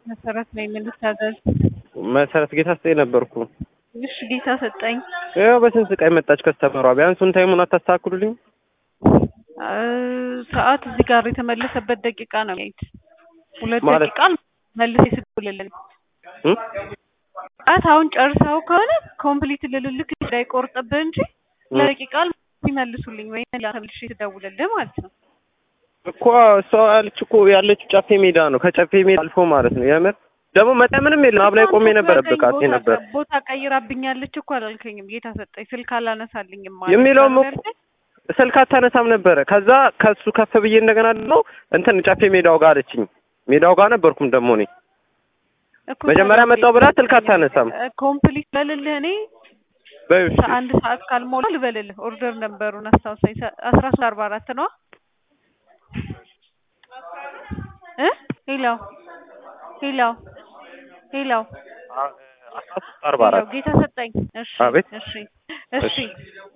መሰረት ነኝ። ምን ልታዘዝ? መሰረት ጌታ ስጠኝ ነበርኩ። እሺ ጌታ ሰጠኝ። ያው በስንት ስቃይ መጣች ከስተመሯ። ቢያንስ ሱን ታይሙን አታስተካክሉልኝ? እ ሰዓት እዚህ ጋር የተመለሰበት ደቂቃ ነው የሚያዩት። ሁለት ማለት- ደቂቃ መልስ ይስጡልልን። እ? ሰዓት አሁን ጨርሰው ከሆነ ኮምፕሊት ልልልክ እንዳይቆርጥብህ እንጂ ለደቂቃ ይመልሱልኝ ወይ ተመልሼ ትደውልልህ ማለት ነው። እኮ እሷ ያለች እኮ ያለችው ጨፌ ሜዳ ነው። ከጨፌ ሜዳ አልፎ ማለት ነው። የምር ደግሞ መጣ ምንም የለም። አብ ላይ ቆሜ ነበረ ብቃቴ ቦታ- ነበር ቦታ ቀይራብኛለች እኮ አላልከኝም? ጌታ ሰጠኝ ስልክ አላነሳልኝም ማለት የሚለውም ነው። እኮ ስልክ አታነሳም ነበረ። ከዛ ከሱ ከፍ ብዬ እንደገና ደግሞ እንትን ጨፌ ሜዳው ጋር አለችኝ። ሜዳው ጋር ነበርኩም ደግሞ እኔ እኮ መጀመሪያ ታዲያ መጣሁ ብላ ስልክ አታነሳም። እ ኮምፕሊት በልልህ እኔ በይው እሺ። አንድ ሰዓት ካልሞላ ልበልልህ። ኦርደር ነበሩን አስታውሳኝ። ሰ- አስራ ሶስት አርባ አራት ነው እ ሄሎ ሄሎ ሄሎ አስራ ሶስት አርባ አራት ሄሎ ጌታ ሰጠኝ። እሺ አቤት። እሺ እሺ